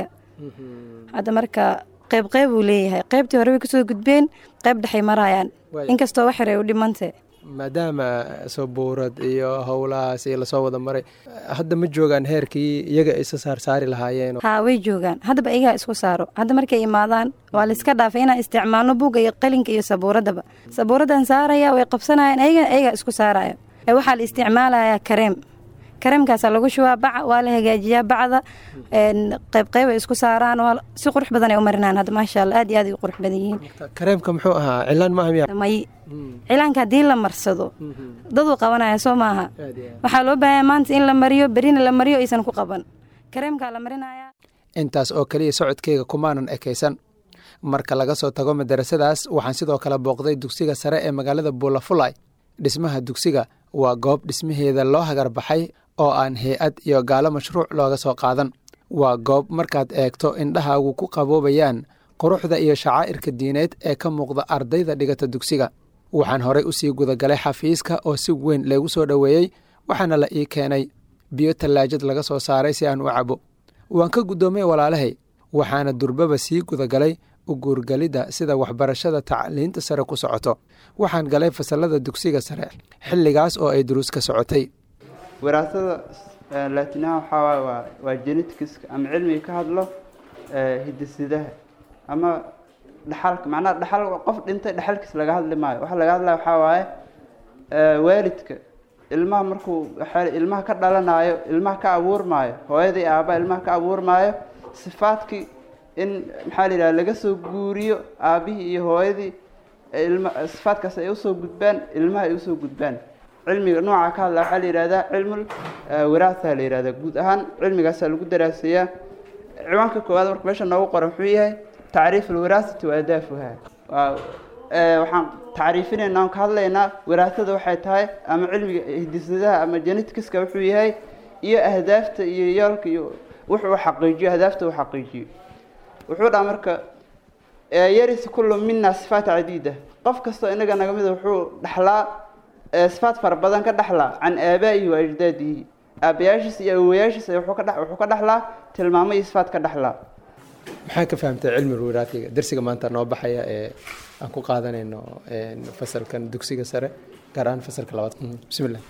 hadda marka qeyb qeyb uu leeyahay qeybtii hore way kasoo gudbeen qeyb dhexay marayaan inkastoo wax yar ay u dhimantay maadaama sabuurad iyo howlahaas lasoo wada maray hadda ma joogaan heerkii iyaga isa saarsaari lahaayeen haa way joogaan haddaba iyagaa isku saaro hadda markay imaadaan waa layska dhaafay inaan isticmaalno buugga iyo qalinka iyo sabuuradaba sabuuraddan saaraya way qabsanayaan ayagana ayagaa isku saaraya waxaa la isticmaalayaa kareem kareemkaasaa lagu shubaa baca waa la hagaajiyaa bacda qeyb qeyb ay isku saaraan si qurux badan ay u marinaan hadda maasha allah aad iyo aad ay u qurux badan yihiin kareemka muxuu ahaa cilaan maaha miya may cilaanka haddii la marsado daduu qabanaya soo maaha waxaa loo baahanya maanta in la mariyo berina la mariyo aysan ku qaban kareemkaa la marinaya intaas oo keliya socodkeyga kumaanan ekaysan marka laga soo tago madarasadaas waxaan sidoo kale booqday dugsiga sare ee magaalada buulafulay dhismaha dugsiga waa goob dhismaheeda loo hagarbaxay oo aan hay-ad iyo gaalo mashruuc looga soo qaadan waa goob markaad eegto indhahaagu ku qaboobayaan quruxda iyo shacaa'irka diineed ee ka muuqda ardayda dhigata dugsiga waxaan horey usii gudagalay xafiiska oo si weyn leegu soo dhoweeyey waxaana la ii keenay biyo tallaajad laga soo saaray si aan u cabo waan ka guddoomay walaalahay waxaana durbaba sii gudagalay u guurgelidda sida waxbarashada tacliinta sare ku socoto waxaan galay fasalada dugsiga sare xilligaas oo ay duruus ka socotay waraasada laatinaha waxaa waay waa waa genetikiska ama cilmiga ka hadlo hidisidaha ama dhaxalka macnaha dhaxal qof dhintay dhaxalkiis laga hadli maayo waxa laga hadlaya waxaa waaye waalidka ilmaha markuu ilmaha ka dhalanayo ilmaha ka abuurmaayo hooyadii aabbaha ilmaha ka abuurmaayo sifaadkii in maxaa la yidhaha laga soo guuriyo aabbihii iyo hooyadii ilma sifaadkaas ay usoo gudbaan ilmaha ay usoo gudbaan cilmiga nooca ka hadla waxaa la yidhahdaa cilmul wiraatha la yidhahdaa guud ahaan cilmigaasaa lagu daraaseeyaa ciwaanka koowaad marka meesha noogu qoran wuxuu yahay tacriif alwiraasati wa adaafuha waxaan tacriifinaynaa on ka hadlaynaa wiraatada waxay tahay ama cilmiga hidisadaha ama genetikiska wuxuu yahay iyo ahdaafta iyo yoolka iyo wuxuu xaqiijiyo ahdaafta uu xaqiijiyo wuxuu dhaha marka yaris kullu mina sifaat cadiida qof kastoo inaga naga mida wuxuu dhaxlaa sifaat fara badan ka dhaxlaa can aabaa'ihi wa ajdaadihi aabayaashiis iyo awowayaashiis wuxuu ka wuxuu ka dhaxlaa tilmaamo iyo sifaat ka dhaxlaa maxaa ka fahamtay cilmi wiraatiga darsiga maanta noo baxaya ee aan ku qaadanayno fasalkan dugsiga sare gaar ahaan fasalka labaad bismillah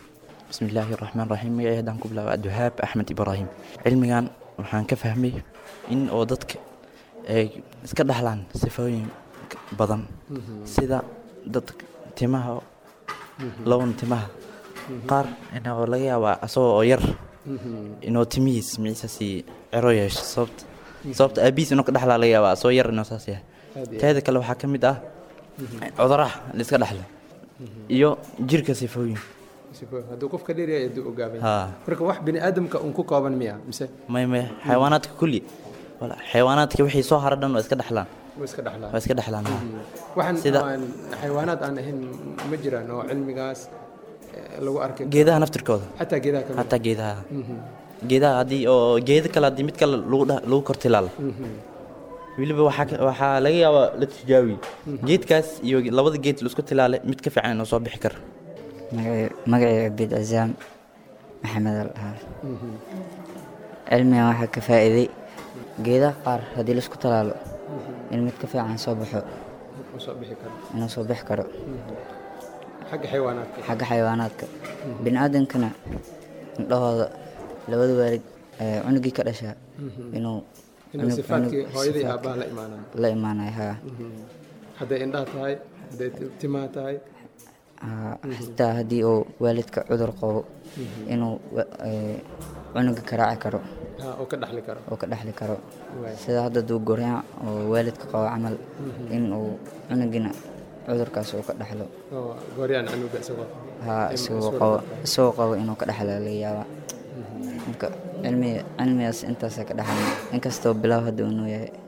bismi illaahi raxmaan raxiim magacay haddaan ku bilaaba abdiwahaab axmed ibraahim cilmigan waxaan ka fahmay in oo dadka ay iska dhaxlaan sifooyin badan sida dadka timaha laban timaha qaar inoo laga yaabaa asagoo oo yar inuu timihiis miciisasi cero yeesho sababta sababta aabihiis inuu ka dhaxlaa laga yaabaa asagoo yar inuu saas yahay teeda kale waxaa ka mid ah cuduraha la iska dhaxla iyo jirka sifooyin hadduu qofka dheeryahay hadduu ogaabay Haa. marka wax bini aadamka un ku kooban miya mise may may xayawaanaadka kulli wala xayawaanaadka wixii soo hara dhan waa iska dhaxlaan waa iska dhaxlaan waa iska dhaxlaan haa. waxaan Sida- aan xayawaanaad aan ahayn ma jiraan oo cilmigaas eh, lagu arkay geedaha naftirkooda xataa geedaha kamid xataa geedaha Mhm. geedaha haddii oo geeda kale haddii mid kale lagu dha- lagu kortilaala Mhm. weliba waxaa ka- waxaa laga yaabaa la tijaabiye geedkaas iyo labada geed la isku tilaale mid ka fiican inuu soo bixi karo magacayga abid cazaam maxamed al dhahaa Mhm. cilmigan waxaa ka faa'iiday geedaha qaar haddii laisku talaalo in mid ka fiican soo baxo Wuxuu soo bixi karo inuu soo bixi karo xagga xayawaanaadka xagga xayawaanaadka bini aadamkana indhahooda labada waalid ee cunugii ka dhashaa Mhm. inuu inuu cunug- sifaadkii cunug hooyadii sifaadka aabbaha la imaanaan la imaanaya haa Mhm. hadday indhaha tahay hadday ti- timaha tahay Haa, Mhm. xitaa haddii uu waalidka cudur qabo Mhm. inuu wa- ee, cunuga karaaci karo Ha, oo ka dhaxli karo oo ka dhexli karo Waay. sida hadda duu goryaan oo waalidka qabo camal Mhm. in uu cunugina cudurkaas uu ka dhexlo oo gooryaan canuga isagoo haa Im- isagoo isagoo qabo dhexlo. isagoo qabo inuu ka dhexla laga yaabaa marka cilmiga cilmigaas intaasaa ka dhexlay inkastoo bilow hadda uu noo yahay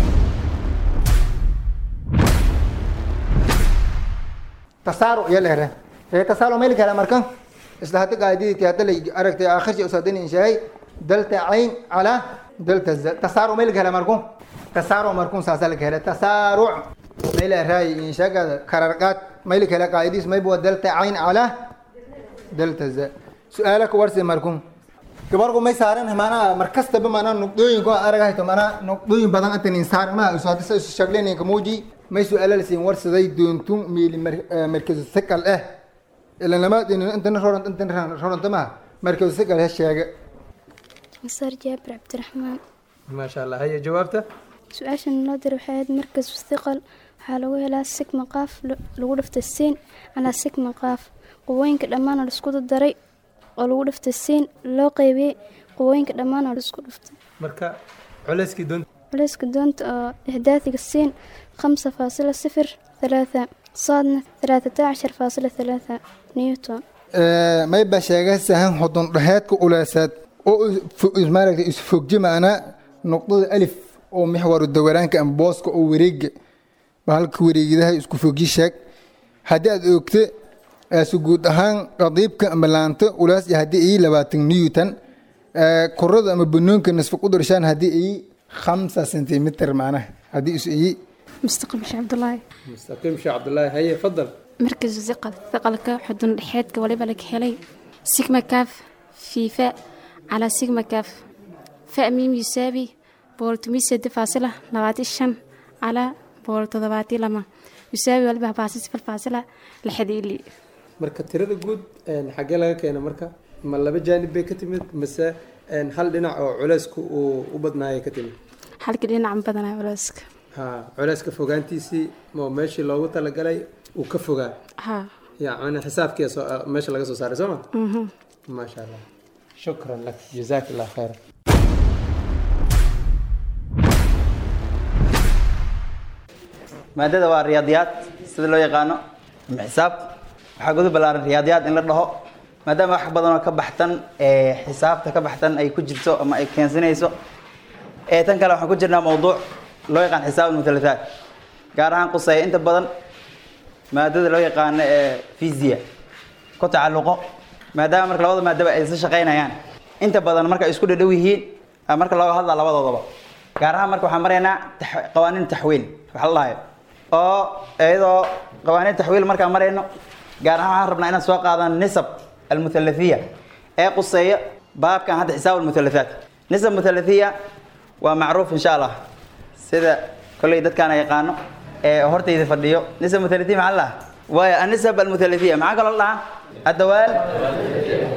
tasaaruc iyo leere ee tasaaruc meel kale markan isla hadda qaadidii hadda la aragtay aakhirsi usadin inshaay dalta cayn ala dalta za tasaaruc meel kale markun tasaaruc markun saasa la kale tasaaruc meel raay inshagada kararqaad meel kale qaadidis may buu dalta cayn ala dalta za su'aalaka warsi markun gabarku may saaran maanaa markastaba maanaa nuqdooyinka aragahayto maanaa nuqdooyin badan intan insaan ma isu hadisa isu shagleynayka muuji may su'aala la siin warsaday doontun miili markazu sakal eh ila lamaad intana rorant intana roranta maha markazu sakal he sheega مسار جابر عبد الرحمن maasha allah haya jawaabta su-aashan noo diray waxay ahayd markas thiqal waxaa lagu helaa sigma qaaf lo- lagu dhiftay siin calaa sigma qaaf qubooyinka dhammaan oo la isku daray oo lagu dhiftay siin loo qeybiyey qubooyinka dhammaan oo la isku dhiftay marka culeyskii doonta culayska doonta oo ihdaadiga siin khamsa faasila sifir thalaatha saadna thalaatata cashar faasila thalaatha newton may ba sheega sahan hodon dhaheedka ulaasaad oo maaragtay isfogji maanaa nuqdada alif oo mixwaru dawaraanka ama booska oo wareega bahalka wareegidaha isku fogji sheeg haddii aad oogte aasu guud ahaan qadiibka ama laanta ulaas iyo haddii ay labaatan newton korada ama banoonka nasfa qudarshaan haddii ay khamsa sentimitir maanaha haddii is iyi مستقبل شيخ عبد الله mustaqiim sheekh cabdulaahi haye fadal مركز ثقل ثقلك حدن دحيتك وليبا لك هلي سيجما كاف في فاء على سيجما كاف فاء ميم يساوي بولتمي سد فاصلة لغاتي الشن على بولت ضباتي لما يساوي وليبا باسس في الفاصلة لحدي لي marka tirada guud een, xaggee laga keena marka ma laba jaanib bay ka timid mise een, hal dhinac oo culeysku uu u badnaayay ka timid حالك دينا عم بدنا ولاسك ha culeyska fogaantiisii oo meeshii loogu talagalay uu ka fogaa ها yacni xisaabkii soo meesha laga soo saaray soo ma مهم. maasha allah shukran lak jazaak allah khayra maadada waa riyaadiyaad sida loo yaqaano ama xisaab waxaa gudu ballaaran riyaadiyaad in la dhaho maadaama wax badan oo ka baxtan ee xisaabta ka baxtan ay ku jirto ama ay keensanayso ee tan kale waxaan ku jirnaa mawduuc loo yaqaan xisaab almuthalithaat gaar ahaan quseeya inta badan maadada loo yaqaano ee fisiya ku tacalluqo maadaama marka labada maadaba ay isla shaqaynayaan inta badan marka ay isku dhadhow yihiin ah, marka looga hadla labadoodaba gaar ahaan marka waxaan maraynaa tax- qawaaniin taxwiil waxa la dhahayo oo iyadoo qawaaniin taxwiil markaan marayno gaar ahaan waxaan rabnaa inaan soo qaadano nisab almuthalathiya ee quseeya baabkan hadda xisaab almuthalathaat nisab muthalathiya waa macruuf insha allah sida kolley dadkaan yaqaano ee hortayda fadhiyo nisab muthalathiya maxaa la dhahaa waayo anisab almuthalathiya maxaa kaloo la dhahaa addawaal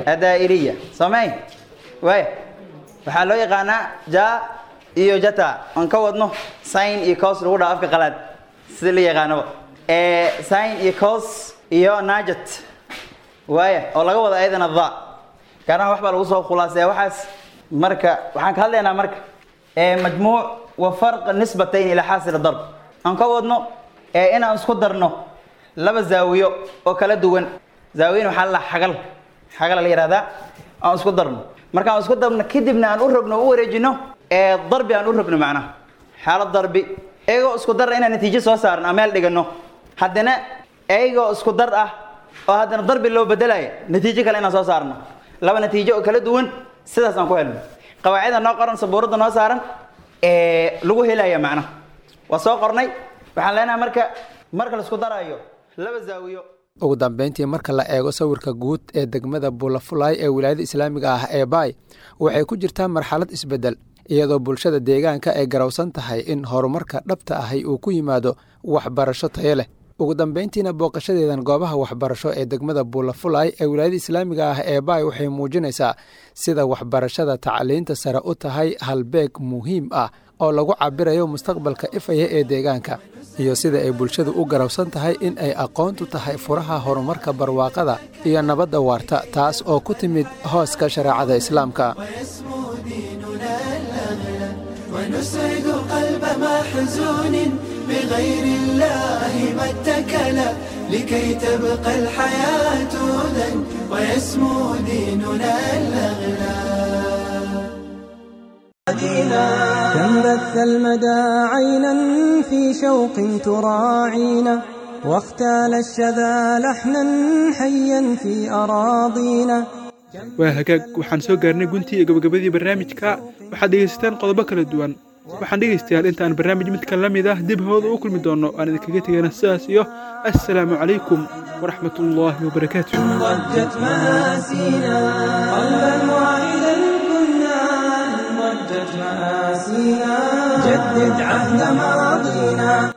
adaa'iriya soomay waaya waxaa loo yaqaanaa ja iyo jata aan ka wadno sin iyo cos lagu dhaho afka qalaad sida la yaqaanaba sin iyo cos iyo najat waaya oo laga wada ayadana dha kaanaha wax baa lagu soo khulaaseya waxaas marka waxaan ka hadlaynaa marka majmuuc wa farq nisbatayn ilaa xaasil darb aan ka wadno inaan isku darno laba zaawiyo oo kala duwan zaawiyin waxaa la xagal xagal la yihahdaa aan isku darno markaan isku darno kadibna aan u rogno u wareejino darbi aan u rogno macnaha xaalad darbi iyagoo isku dar inaan natiijo soo saarno aan meel dhigano haddana iyagoo isku dar ah oo haddana darbi loo bedelaya natiijo kale inaan soo saarno laba natiijo oo kala duwan sidaas aan ku helno qawaacida noo qoran sabuuradda noo saaran lagu helaya macnaha waa soo qornay waxaan leenahay marka marka la isku darayo laba zaawiyo ugu dambeyntii marka la eego sawirka guud ee degmada buulafulaay ee wilaayada islaamiga ah ee baay waxay ku jirtaa marxalad isbeddel iyadoo bulshada deegaanka ay garowsan tahay in horumarka dhabta ahi uu ku yimaado waxbarasho tayo leh ugu dambeyntiina booqashadeedan goobaha waxbarasho ee degmada buulafulaay ee wilaayada islaamiga ah ee baay waxay muujinaysaa sida waxbarashada tacliinta sare u tahay halbeeg muhiim ah oo lagu cabirayo mustaqbalka ifaya ee deegaanka iyo sida ay bulshadu u garowsan tahay in ay aqoontu tahay furaha horumarka barwaaqada iyo nabadda waarta taas oo ku timid hooska shareecada islaamka ونسعد قلب محزون بغير الله ما اتكل لكي تبقى الحياة هدى ويسمو ديننا الأغلى كم بث المدى عينا في شوق تراعينا واختال الشذا لحنا حيا في أراضينا waa hagaag waxaan soo gaarnay guntii iyo gabagabadii barnaamijka waxaad dhegaysateen qodobo kala duwan waxaan dhegaystayaal intaan barnaamij midka la mid ah dib hooda u kulmi doonno aan idinkaga tegayna sidaas iyo assalaamu calaykum waraxmat ullaahi wabarakaatu ضجت مآسينا قلبا واحدا كنا ضجت مآسينا جدد عهد ماضينا